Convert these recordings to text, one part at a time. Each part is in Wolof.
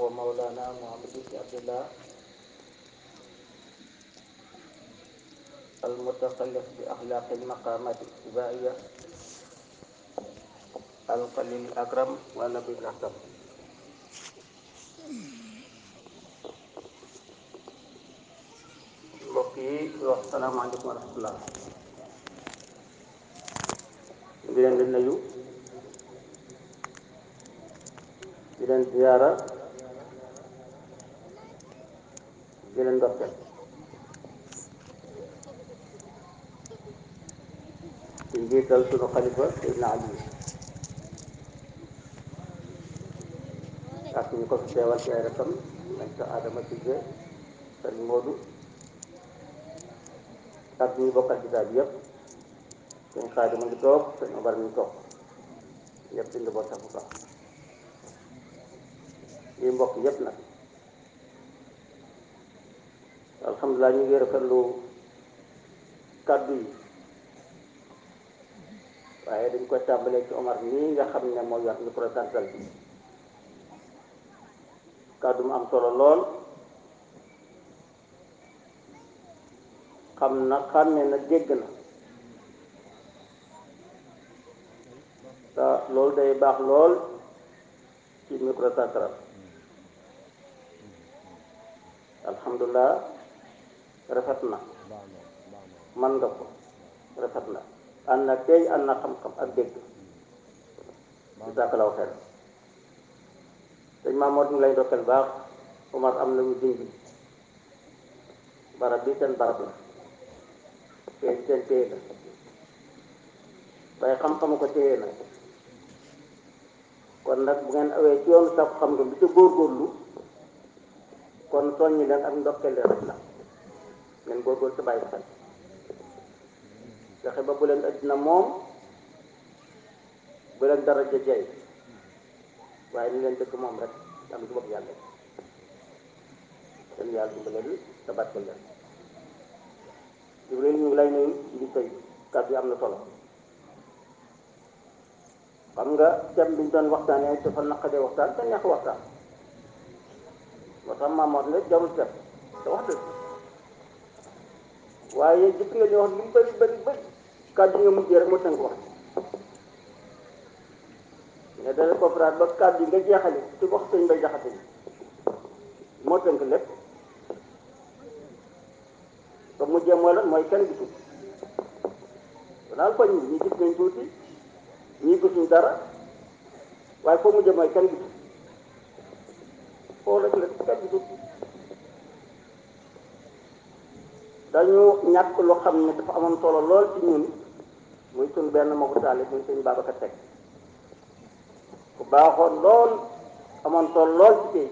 ومولانا محمد بن عبد الله المتخلف بأخلاق المقامات الاتباعية القليل الأكرم والنبي الأحكم mbokk yi wax salaamaaleykum wa rahmatullah di leen di nuyu di leen ziyaara di leen ndokkeel ci njiital sunu xalifa Seydina Ali ak ñu ko fi teewal ci ay rakam nañ sa Adama Cissé sëriñ Modou ak ñi bokkal ci daal yëpp sëñ Xaadim a ngi toog sëñ Omar mi ngi toog yëpp di njaboot bu baax lii mbokk yëpp nag alhamdulilah ñu ngi rafetlu kàddu yi waaye dañ koy tàmbalee ci Omar nii nga xam ne moo yor micro central bi kàddu mu am solo lool xam na xàmme na dégg na te loolu day baax lool ci micro central alhamdulilah rafet na man nga ko rafet na ànd na tey ànd na xam-xam ak dégg ci sàkkalaw xel sëñ Mamour ñu lay dokkal baax Omar am na ñu dindi barab bi seen barab la te seen téye la waaye xam-xamu ko téye na kon nag bu ngeen awee ci yoonu sàkku xam nga bi ci góorgóorlu kon soññi leen ak ndokkeel leen rek la ngeen góorgóorlu sa bàyyi xel fexe ba bu leen addina moom bu leen dara jëjëy waaye ni leen dëkk moom rek am ci bopp yàlla seen yàlla dimbale leen te barkeel leen Jibril ñu ngi lay nuyu di tey kàddu yi am na solo xam nga thème bi ñu doon waxtaanee dafa naqadee waxtaan te neex waxtaan moo tax maamoot ne jarul thème te wax dëgg waaye gis nga ñu wax lu bëri bëri bëri kàddu nga mujjee rek moo tënk wax nga dale conférence ba kàddu yi nga jeexale ci wax sëñ bay jaxate bi moo tënk lépp ba mujjee mooy lan mooy kenn gisul daal koñ bi ñi gis nañ tuuti ñii gisuñ dara waaye foo mujjee mooy kenn gisul foo rek la kenn gisul dañu ñàkk lu xam ne dafa amoon solo lool ci ñun muy suñ benn magu taale muy sëñ Babacar Seck ku baaxoon lool amoon solo lool ci tey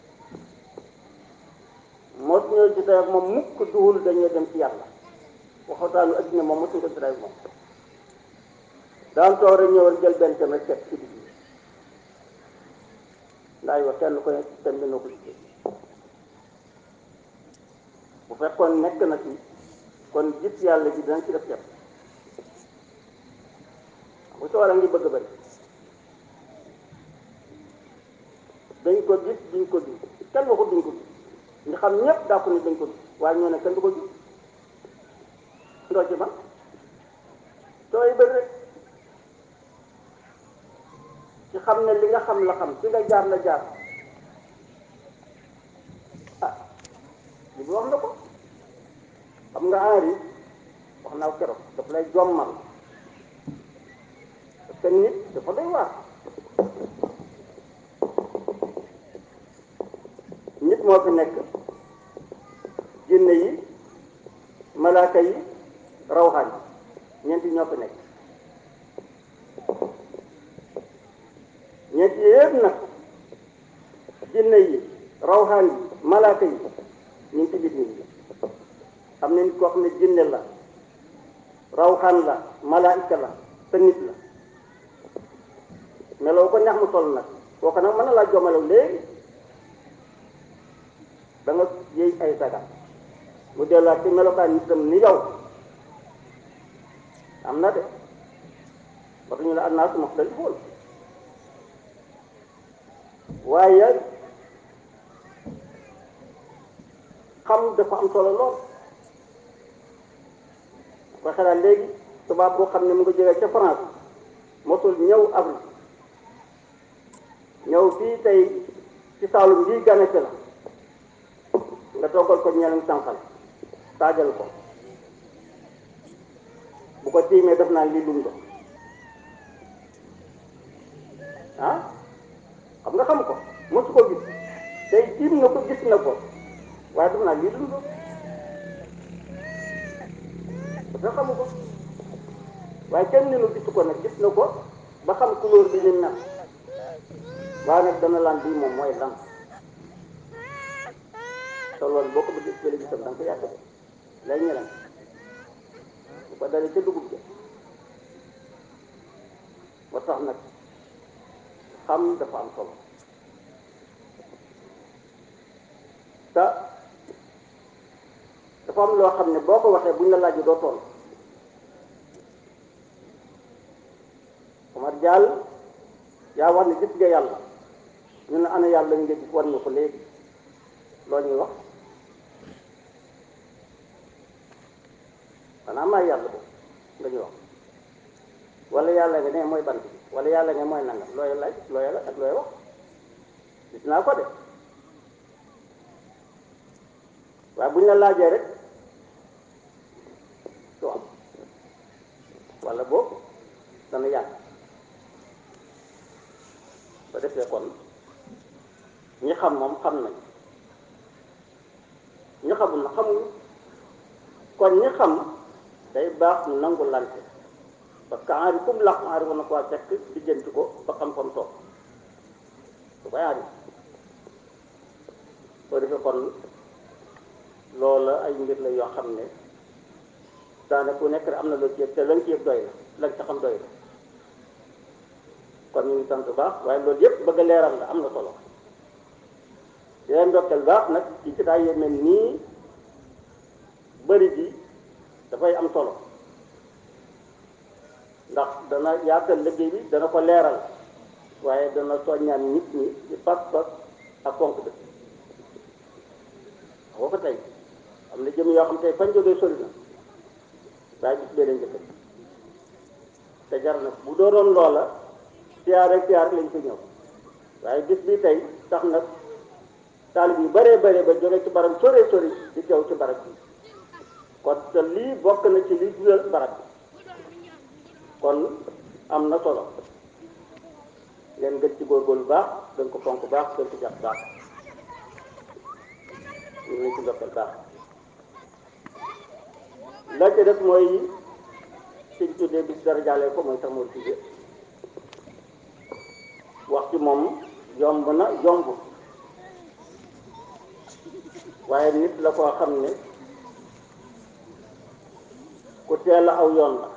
moo ñëw ci tey ak moom mukk duhul dañuy dem ci yàlla waxataanu addina moom mosuñ ko ci tey moom daan toog rek ñëw rek jël benn tem rek teg ci digg ndaay wax kenn ko ne tem bi noo ko gisee bu fekkoon nekk na ci kon gis yàlla ji dinañ ci def tem bu soxla ngi bëgg bëri dañ ko gis duñ ko gis kenn waxut duñ ko gis ñu xam ñëpp daa ko ni dañ ko gis waaye ñoo ne kenn du ko gis ndoo ci man sooy bëri rek ci xam ne li nga xam la xam fi nga jaar la jaar ah li bi wax na ko xam nga Henri wax naa ko keroog daf lay jommal parce que nit dafa doy waar nit moo fi nekk jinne yi malaaka yi rawxaan yi ñeenti ñoo fi nekk ñeenti yëpp nag jinne yi rawxaan yi malaaka yi ñu ngi ci biir nit ñi xam ne nit koo xam ne jinne la rawxaan la malaayika la te nit la meloo ko ñax mu toll nag kooku nag mën na laa jomalaw léegi da nga yëy ay sagar mu delluwaat ci melokaan nitam ni yow am na de ba ñu la annaasu muxtalifuun waaye xam dafa am solo lool ko xalaat léegi tubaab boo xam ne mu nga jógee ca France mosul ñëw Afrique ñëw fii tey ci Saalum bii ganese la nga toggal ko ñeleen sànqal taajal ko bu ko tiimee def naa lii lum do ah xam nga xam ko mosu ko gis tey tiim na ko gis na ko waaye def naa lii lum do parce que xamu ko waaye kenn ni nu gisu ko nag gis na ko ba xam couleur bi ni mel waaye nag dana lan bii moom mooy lan te loolu boo ko bëggee bële gisam da nga ko yàgg de lay ñelam bu ko dalee ca dugub ja ba tax nag xam dafa am solo te dafa am loo xam ne boo ko waxee buñ la laajee doo toll Omar Diall yaa wax ne gis nga yàlla ñu ne ana yàlla nga gis war nga ko léegi loo ñuy wax xanaa maa yàlla boobu nga ñuy wax wala yàlla nga ne mooy bant bi wala yàlla nga mooy nangam looy laaj looy la ak looy wax gis naa ko de waaye buñ la laajee rek du am wala boobu dana yàgg ba defee kon ñi xam moom xam nañ ñi xamul na xamuñu kon ñi xam day baax mu nangu lante parce que aari kum làq aari war na koo fekk lijjanti ko ba xam fam toog su koy aari soo defee kon loola ay mbir la yoo xam ne daanaka ku nekk rek am na loo ci yëg te lañ ci yëg doy la lañ ca xam doy la kon ñu ngi sant baax waaye loolu yëpp bëgg a leeral la am na solo di leen ndokkeel baax nag ci ci daay yéeme nii bëri ji dafay am solo ndax dana yaatal liggéey bi dana ko leeral waaye dana soññaan nit ñi ci pas-pas ak fonk dëkk boo ko tey am na jëm yoo xam tey fañ jógee sori na waaye gis bee leen njëkk te jar na bu doonoon loola siyaar rek siyaar lañ fi ñëw waaye gis bi tey tax nag taalib yu bëree bëree ba jóge ci barab sori sori di teew ci barab bi kon te lii bokk na ci li dundal barab bi kon am na solo ngeen gën ci góorgóorlu baax gën ko fonk baax gën ko jàpp baax ñu ngi ci ndokkal baax la ca def mooy suñ tuddee bis dara jàllee ko mooy sax moo tuddee wax ci moom yomb na yomb waaye nit la koo xam ne ku teel a aw yoon la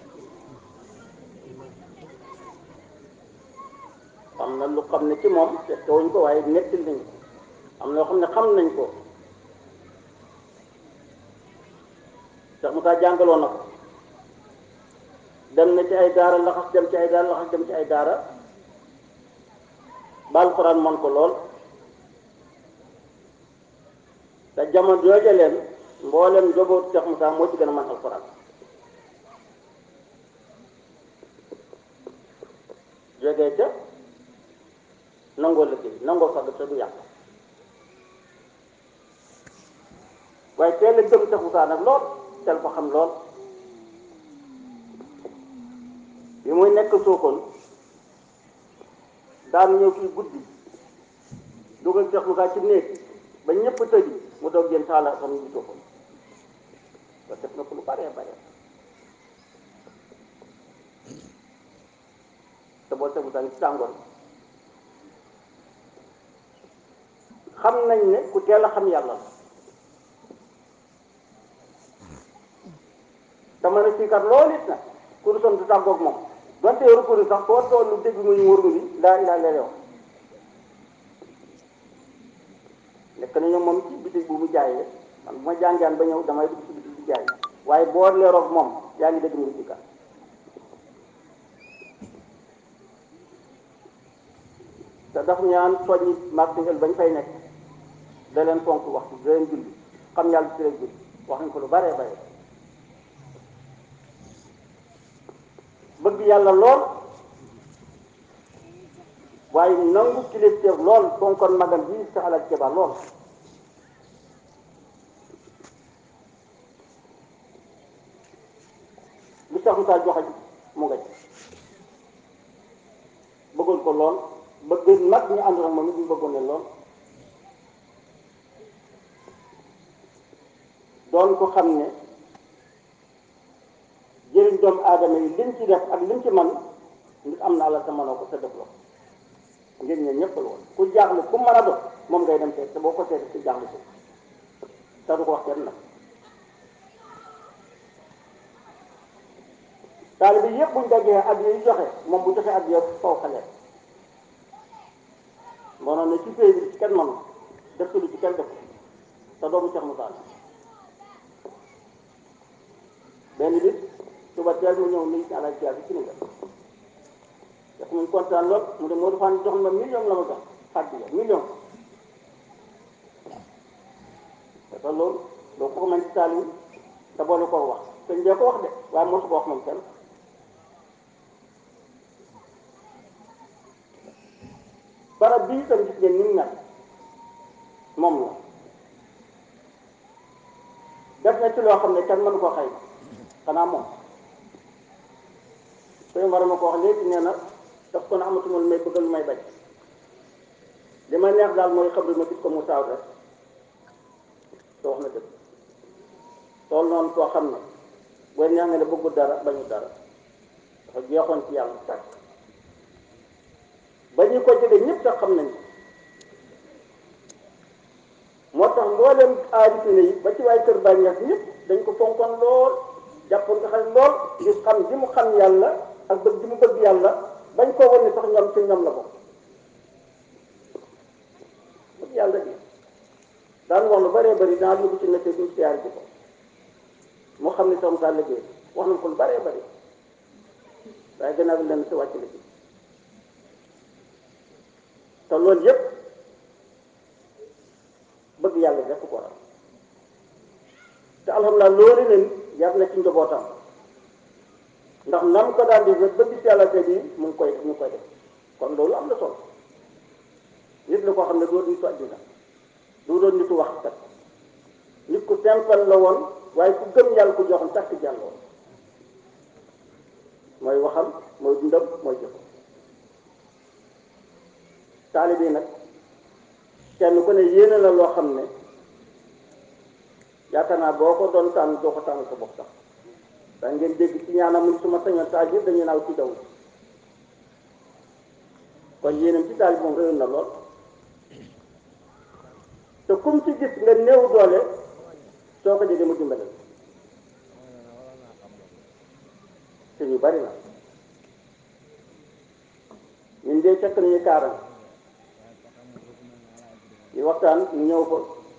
am na lu xam ne ci moom te wuñ ko waaye nettali nañ ko am na loo xam ne xam nañ ko Cheikh Moussa jàngaloon na ko dem na ci ay daara laxas dem ci ay daara laxas dem ci ay daara ba alxuraan man ko lool te jamono jooja leen mboolem njaboot Cheikh Moussa moo ci gën a man alxuraan jógee ca nangoo liggéey nangoo fagg te du yàq waaye teel a gëm Cheikh Moussa nag lool teel ko xam lool bi muy nekk sookoon daan ñëw fii guddi dugal Cheikh Moussa ci néeg ba ñëpp tëju mu doog jën taala xam ñu sookoon ba def na ko lu baree bare te boo Cheikh Moussa ngi ci tàngoor xam nañ ne ku teel a xam yàlla la te mën a siikar loolu it nag ku son du tàggoog moom donte yoru ko sax foo tollu dégg nga ñu wërgu bi laa ilaa illa wax nekk nañu moom ci bitig bu mu jaayee man bu ma jàngaan ba ñëw damay dugg ci bitig bi jaay waaye boo leeroog moom yaa ngi dégg mu ngi siikar te daf ñaan soññi martingel bañ fay nekk da leen fonk waxtu da leen julli xam yàlla ci rek bi wax nañ ko lu baree bare bëgg yàlla lool waaye nangu kilifteef lool fonkoon magam bi sa alal ceeba lool li tax mu saa joxe mu nga ci bëggoon ko lool bëgg nag ñu ànd ak moom it ñu bëggoon leen lool doon ko xam ne jëriñ doomu aadama yi lim ci def ak lim ci man nit am na àlla te mënoo ko sa def la ngeen ñe ñëpp la woon ku jaaxle ku mën a dox moom ngay dem seet te boo ko seetee ku jaaxle ko te du ko wax kenn nag taalibe yëpp buñ dajee ak yi joxe moom bu joxe ak yëpp faw xale moonoon ne ci pay bi ci kenn manu def lu ci kenn def te doomu Cheikh Moussa benn bis suba teel mu ñëw nuyu si àll bi ci ni nga def muy kontaan lool mu ne Modou Fane jox ma million la ma jox fàtte la million te te loolu doo ko mën ci taalibe te boole ko wax sëñ bee ko wax de waaye mosu ko wax moom kenn barab bii itam gis ngeen ni mu mel moom la def na ci loo xam ne kenn mënu ko xëy xanaa moom sëñ war ma ko wax léegi nee na daf ko na amatuma lu may bëgg lu may bañ li ma neex daal mooy xam ma gis ko mu saaw rek te wax na dëgg tool noonu koo xam ne booy neex nga ne bëggul dara bañu dara dafa jeexoon ci yàlla tàkk ba ñu ko jege ñëpp sax xam nañ moo tax mboolem aarifine yi ba ci waay kër bàññeex ñëpp dañ ko fonkoon lool jàppoon ko xel lool ngir xam ji mu xam yàlla ak bëgg ji mu bëgg yàlla bañ koo wan ne sax ñoom ci ñoom la bokk bëgg yàlla bi daan wax lu bëree bëri daan dugg ci nekk duñ siyaar ji ko moo xam ne sax mu saa liggéey wax nañ ko lu bëree bëri waaye gannaaw bi leen si wàcc liggéey te loolu yépp bëgg yàlla def ko waral te alhamdulilah loolu leen yar na ci njabootam ndax nam ko daan def ba gis yàlla te bii mu ngi koy mu ngi koy def kon loolu am na solo nit la koo xam ne doo nitu àddina du doon nitu wax kat nit ku simple la woon waaye ku gëm yàlla ku joxoon takk jàll woon mooy waxam mooy dundam mooy jëfam taalibe yi nag kenn ku ne yéene la loo xam ne yaakaar naa boo ko doon tànn doo ko tànn sa bopp sax da ngeen dégg ci ñaanam mu suma sañoon taal yëpp dañuy naaw ci daw kon yéenam ci taal bi moom réyoon na lool te kum ci gis nga néew doole soo ko jegee mu dimbale te ñu bari na ñun de fekk nañu kaaram ñu waxtaan ñu ñëw ko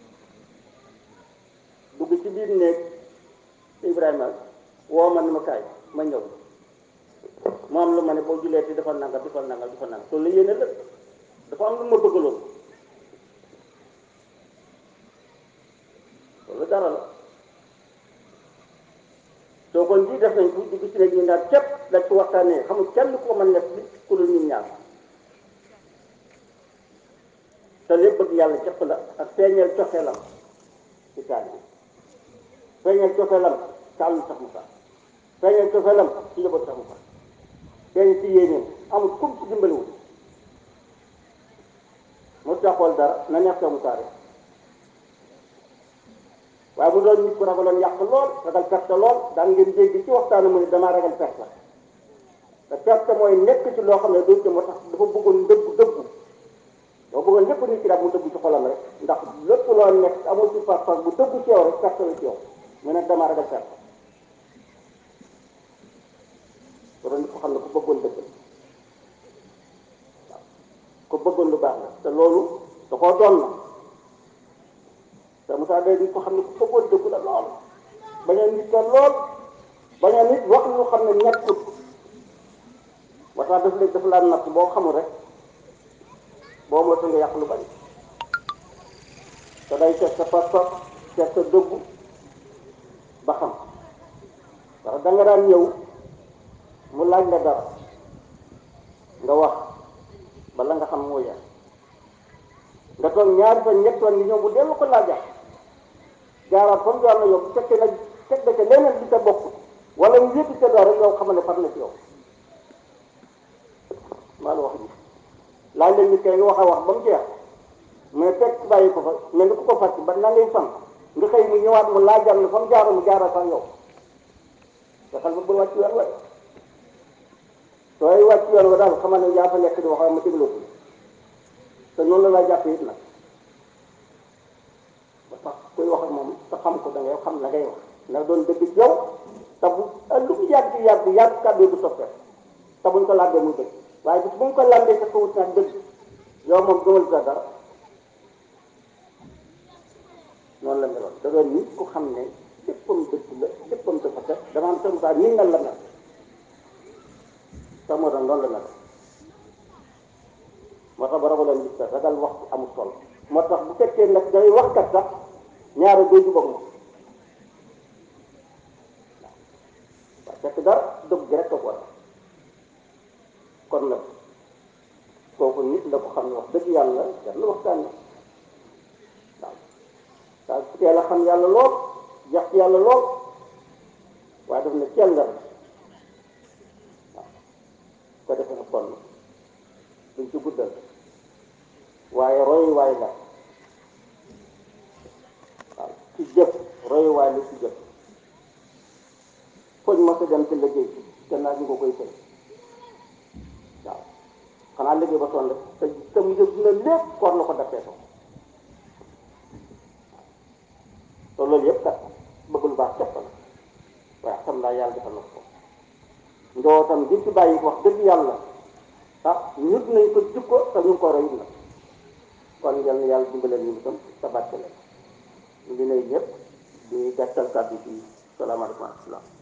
dugg ci biir néeg Ibrahima woo ma ni ma kaay ma ñëw mu am lu ma ne boo julee ti dafa nangal dafa nangal dafa nangal loolu la yéene la dafa am lu ma bëggaloon loolu dara la soo kon ji def nañ ko dugg ci néeg ñu daal képp dañ ci waxtaanee xamul kenn ko mën nekk ku dul ñun ñaar te lépp bëgg yàlla képp la ak feeñeel cofeelam ci taal bi feeñeel cofeelam ci àllu sax mu sax feeñeel cofeelam ci yóbbu sax mu sax feeñ ci yéenéem amul kum ci dimbaliwul mu taxool dara na neex sax mu sax rek waaye mu doon nit ku ragaloon yàq lool ragal perte lool daan ngeen dégg ci waxtaanu mu ne damaa ragal perte te perte mooy nekk ci loo xam ne doo ci moo tax dafa bëggoon ndëggu dëggu boo bëggoon lépp nit ki daal mu dëggu ci xolam rek ndax lépp loo nekk amul ci pas-pas bu dëggu ci yow rek perte la ci yow mu ne damaa ragal perte ko doon nit ko xam ne ku bëggoon dëgg waaw ku bëggoon lu baax la te loolu da koo doon na te Moussa day nit ko xam ne ku bëggoon dëgg la lool bañ a nit ko lool bañ a nit wax lu xam ne nekkut waxtaan daf léegi dafa laa natt boo xamul rek boo moytu nga yàq lu bari te day seet sa pas-pas seet sa dëggu ba xam ndax da nga daan ñëw mu laaj la dara nga wax bala nga xam moo yar nga toog ñaari fan ñett fan ngi ñëw bu dellu ko laajaat jaaraat comme jaar na yow bu fekkee nag teg na ca leneen di ca bokk wala mu yëpp ca dara yow xamal ne far na ci yow maa la wax ji laaj leen ni kay nga wax a wax ba mu jeex mais fekk bàyyi ko fa mais ni ku ko fàtte ba na ngay fan nga xëy mu ñëwaat mu laajaat la fa mu jaaroon mu jaaraat sax yow te xel ba bul wàcc yoon waaye sooy wàcc yoon wa daal xamal ne yaa fa nekk di wax ma dégloo ko te noonu la laa jàppee it nag ba tax kuy wax ak moom te xam ko da ngay xam la ngay wax na doon dëgg ci yow te bu lu mu yàgg yàgg yàgg kàddu yi du soppee te buñ ko làmbee muy dëgg waaye bis bu ñu ko làmbee te ko wut nag dëgg yow moom gëmal sa dara noonu la meloon da doon nit ku xam ne léppam dëgg la léppam dafa set dama am sama saa nii nga la mel sax moo tax noonu la mel moo tax ba ragaloon gis sax ragal wax amul solo moo tax bu fekkee nag day waxkat sax ñaare day jubóog moom waaw fekk dara dëgg gi rek a ko kon nag kooku nit la ko xam ne wax dëgg yàlla jar na waxtaanee waaw waaw su teel a xam yàlla lool jax ci yàlla lool waaye daf ne cell la waaw ko defe na kon duñ ci guddal waaye royuwaay la waaw ci jëf royuwaay la ci jëf foñ ma sa dem ci liggéey te naa ñu ko koy fay waaw xanaa liggéey ba sonn te te mu jëf dina lépp koor la ko defee ko te loolu yëpp kat bëgg lu baax képp la waaye xam naa yàlla defal na ko njabootam gi ci bàyyi wax dëgg yàlla ah ñut nañ ko jikko te ñu ngi ko roy nag kon yal na yàlla dimbaleel ñu itam te barke leen ñu ngi lay ñëpp di gàttal kàddu ci salaamaaleykum wa rahmatulah